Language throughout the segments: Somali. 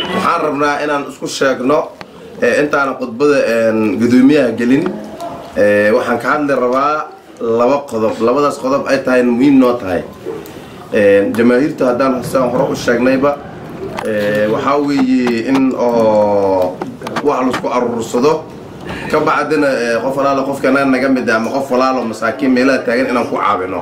waxaan rabnaa inaan isku sheegno intaanan khudbada gudoomiyaha gelin waxaan ka hadli rabaa laba qodob labadaas qodob ay tahay muhiim noo tahay jamaahiirta haddaan sidaan hore u sheegnayba waxaa weeye in oo wax laisku aruursado ka bacdina qof walaalo qofkana naga mid ama qof walaalo masaakiin meelaha taagan inaan ku caawino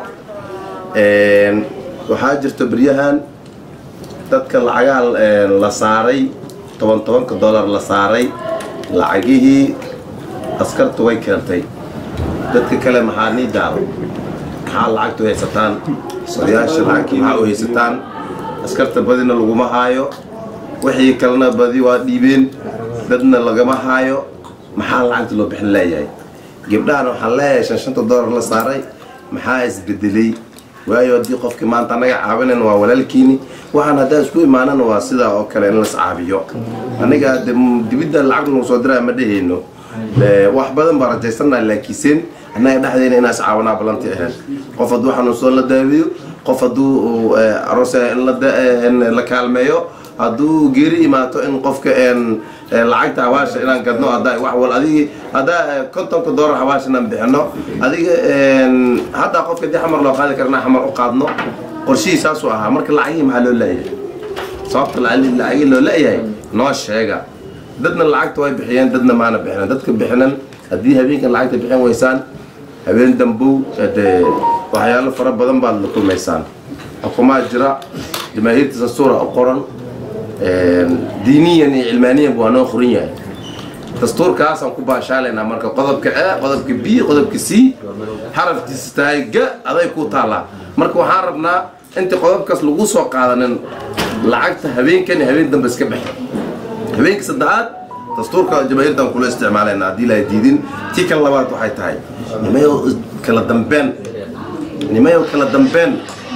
waxaa jirta beryahan dadka lacagaha la saaray toban tobanka dollar la saaray lacagihii askartu way keentay dadka kale maxaa nii daalo maxaa lacagtu haysataan odayaasha lacagkii maxaa u haysataan askarta badina laguma haayo wixii kalena badi waa dhiibeen dadna lagama haayo maxaa lacagta loo bixin leeyahay gabdhahana waxaan leeyahay shan shanta dollar la saaray maxaa isbedelay waayo haddii qofkii maanta annaga caawinayn waa walaalkiini waxaan haddaan isku imaanana waa sidaa oo kale in las caabiyo aniga de dibidda lacag nagu soo diraa ma dhehayno wax badan baa rajaysannaha laakiiseen annaga dhexdeena inaas caawanaa balanti ahayn qof hadduu xanuunsan la daawiyo qof hadduu aroos in la kaalmeeyo hadduu geeri imaato in qofka lacagta hawaasha inaan gadno haddaa wax wal adigi haddaa kontonka doolar hawaash inaan bixino adiga haddaa qofka dii xamar loo qaadi karna xamar u qaadno qorshihii saasuu ahaa marka lacagihii maxaa loo leeyahay sababta lacagihii loo leeyahay noo sheega dadna lacagta way bixiyeen dadna maana bixinan dadka bixinan haddii habeenkan lacagta bixin weysaan habeen dambow dee waxyaalo fara badan baad la kulmaysaan xukumaa jira jamaahiirta dastuura u qoran diiniyan iyo cilmaaniyan waa noo qoran yahay dastuurkaasaan ku baashaalaynaa marka qodobka a qodobka b qodobka c xarafkiisa tahay ga aday ku taallaa marka waxaan rabnaa inta qodobkaas lagu soo qaadanin lacagta habeenkan iyo habeen dambe iska baxay habeenka saddexaad dastuurka jamaahiirtan kula isticmaalayna haddii la diidin tii kala labaad waxay tahay nimayo kala dambeen nimayo kala dambeen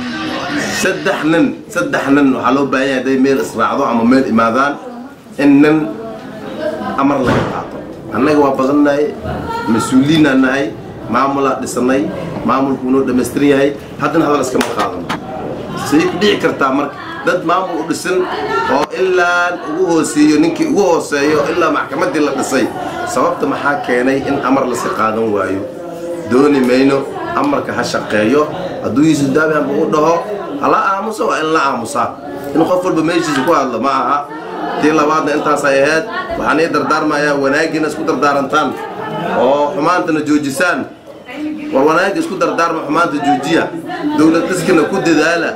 saddex nin saddex nin waxaa loo baahan yahay hadday meel israacdo ama meel imaadaan in nin amar laga qaato annaga waa badannahay mas-uuliyiinaan nahay maamulaa dhisanay maamulku inoo dhammaystiran yahay haddana hadal iskama qaadano say ku dhici kartaa marka dad maamul u dhisan oo ilaa ugu hooseeyo ninkii ugu hooseeyo ilaa maxkamaddii la dhisay sababta maxaa keenay in amar laska qaadan waayo dooni mayno amarka ha shaqeeyo hadduu yuusuf daabihanba u dhaho hala aamuso waa in la aamusaa in qof walba meeshiisa ku hadlo ma aha tii labaadna intaasay ahayd waxaan ii dardaarmayaa wanaaggiina isku dardaarantaan oo xumaantana joojisaan war wanaagga isku dardaarma xumaanta joojiya dowlad dhiskana ku dadaala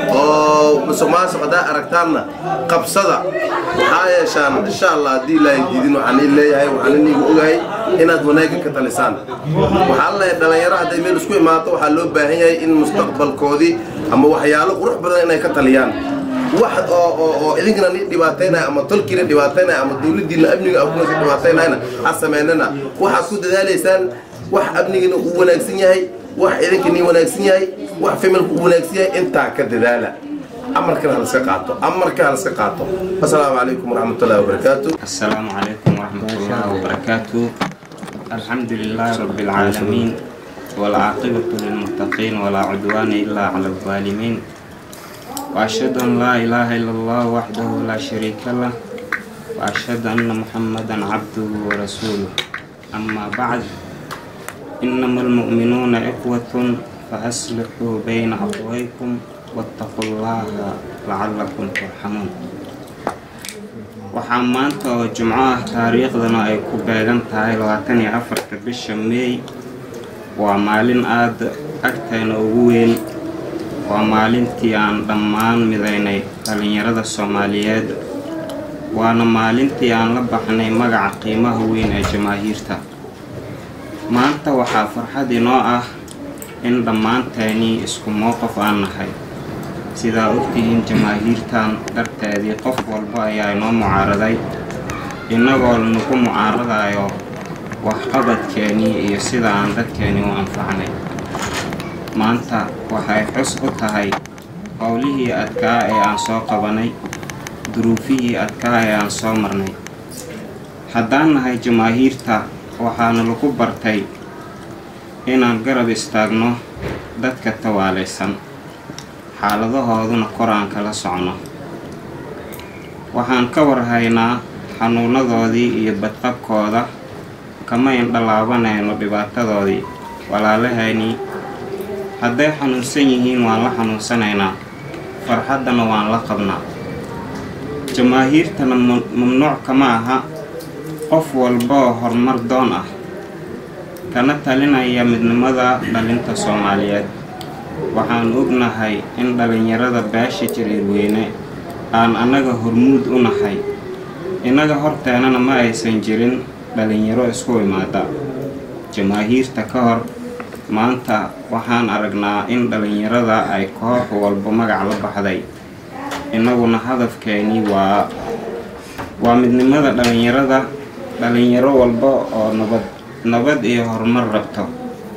oo musuq maasuq haddaa aragtaanna qabsada waxaa yeeshaan insha allah haddii ilaahay diidin waxaan ii leeyahay waxaan iniga ogahay inaad wanaagga ka talisaan waxaa leeyahay dhallinyaro hadday meel isku imaato waxaa loo baahan yahay in mustaqbalkoodii ama waxyaalo qurux badan inay ka taliyaan wax oo oo oo idinkana ni dhibaataynaya ama tolkiina dhibaataynaya ama dowladdiina amniga akunasa dhibaataynayana ha sameynana waxaad ku dadaalaysaan wax amnigina uu wanaagsan yahay wax idinkani wanaagsan yahay wax familku uu wanaagsan yahay intaa ka dadaala amarkana halaska qaato amarka halaska qaato asalaamu calaykum waraxmatullahi wabarakaatu السلام عليكم ورحمة الله وبركاته الحمد لله رب العالمين والعاقبة للمتقين ولا عدوان إلا على الظالمين وأشهد أن لا إله إلا الله وحده لا شريك له وأشهد أن محمدا عبده ورسوله أما بعد إنما المؤمنون إخوة فأصلحوا بين أخويكم واتقوا الله لعلكم ترحمون waxaa maanta oo jumco ah taariikhdana ay ku beegan tahay labaatan iyo afarta bisha meey waa maalin aada agteena ugu weyn waa maalintii aan dhammaan midaynay dhallinyarada soomaaliyeed waana maalintii aan la baxnay magaca qiimaha weyn ee jamaahiirta maanta waxaa farxad inoo ah in dhammaanteennii isku mowqif aan nahay sidaa ogtihiin jamaahiirtan darteedii qof walba ayaa inoo mucaaraday innagoo nagu mucaaradayo waxqabadkeennii iyo sida aan dadkeennii u anfacnay maanta waxay xus u tahay howlihii adkaa ee aan soo qabanay duruufihii adkaa ee aan soo marnay haddaan nahay jamaahiirta waxaana lagu bartay inaan garab istaagno dadka tawaalaysan xaaladahooduna kor aan kala socno waxaan ka warhaynaa xanuunadoodii iyo badqabkooda kama indhalaabanayno dhibaatadoodii walaalahaynii hadday xanuunsan yihiin waan la xanuunsanaynaa farxaddana waan la qabnaa jamaahiirtana mamnuuc kama aha qof walba oo horumar doon ah kana talinaya midnimada dhalinta soomaaliyeed waxaan ognahay in dhallinyarada beesha jiriirweyne aan annaga hormuud u nahay innaga horteenana ma aysan jirin dhallinyaro isku imaada jamaahiirta ka hor maanta waxaan aragnaa in dhallinyarada ay koox walba magac la baxday innaguna hadafkeenii waa waa midnimada dhallinyarada dhallinyaro walba oo nabad nabad iyo horumar rabto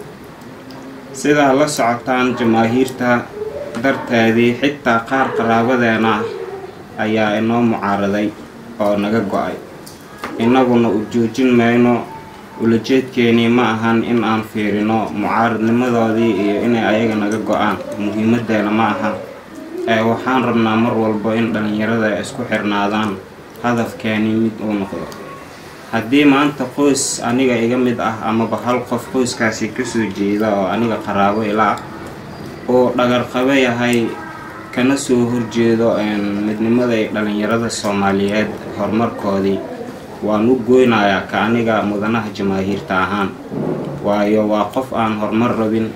sidaa la socotaan jamaahiirta darteedii xitaa qaar qaraabadeena ah ayaa inoo mucaaraday oo naga go-ay innaguna u joojin mayno ulajeedkeenii ma ahan in aan fiirino mucaaradnimadoodii iyo inay ayaga naga go-aan muhiimadeena ma aha ee waxaan rabnaa mar walba in dhallinyarada ay isku xirnaadaan hadafkeenii mid uu noqdo haddii maanta qoys aniga iga mid ah amaba hal qof qoyskaasi kasoo jeeda oo aniga qaraabo ila ah uu dhagarqabo yahay kana soo horjeedo midnimada ay dhallinyarada soomaaliyeed horumarkoodii waan u goynayaa ka aniga mudanaha jamaahiirta ahaan waayo waa qof aan horumar rabin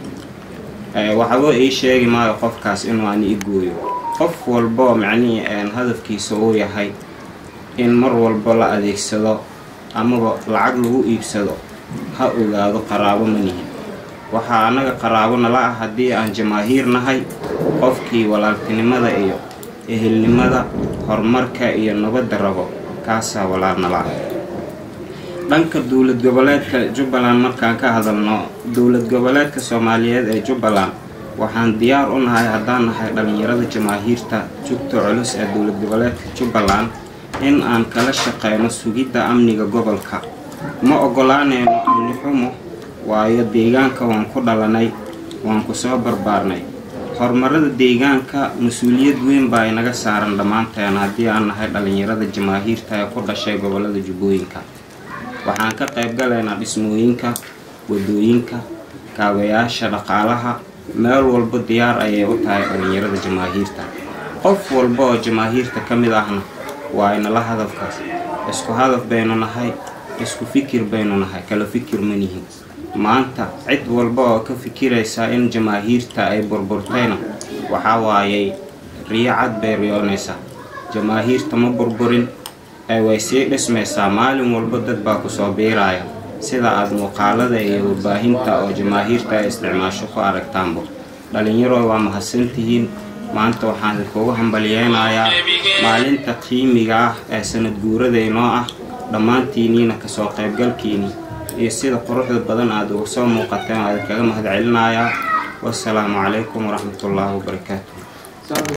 waxba ii sheegi maayo qofkaas inuu ani i gooyo qof walboo macnihii hadafkiisa uu yahay in mar walba la adeegsado amaba lacag lagu iibsado ha ogaado qaraabo ma nihin waxaa annaga qaraabo nala ah haddii aan jamaahiir nahay qofkii walaaltinimada iyo ehelnimada horumarka iyo nabadda rabo kaasaa walaal nala ah dhanka dowlad goboleedka jubbaland markaan ka hadalno dowlad goboleedka soomaaliyeed ee jubbaland waxaan diyaar u nahay haddaan nahay dhallinyarada jamaahiirta jugta culus ee dowlad goboleedka jubbaland in aan kala shaqeyno sugidda amniga gobolka ma ogolaanayno amni xumo waayo deegaanka waan ku dhalanay waan ku soo barbaarnay horumarada deegaanka mas-uuliyad weyn baa inaga saaran dhammaanteen haddii aan nahay dhallinyarada jamaahiirta ee ku dhashay gobolada jubbooyinka waxaan ka qayb galaynaa dhismooyinka wadooyinka kaabayaasha dhaqaalaha meel walba diyaar ayay u tahay dhallinyarada jamaahiirta qof walba oo jamaahiirta ka mid ahna waa inala hadafkaas isku hadaf baynu nahay isku fikir baynu nahay kala fikir ma nihin maanta cid walba oo ka fikiraysa in jamaahiirta ay burburtayna waxaa waayay riyo cad bay riyoonaysaa jamaahiirta ma burburin ee way sii dhismaysaa maalin walba dad baa kusoo biiraya sida aada muuqaalada iyo warbaahinta oo jamaahiirta ay isticmaasho ku aragtaanbo dhalinyaro waa mahadsantihiin maanta waxaan idinkugu hambalyeynayaa maalinta qiimiga ah ee sanad guuradaynoo ah dhammaantiiniina kasoo qaybgalkiini iyo sida quruxda badan aada uga soo muuqateen waa idinkaga mahad celinayaa wasalaamu calaykum waraxmatullaahi wabarakaatu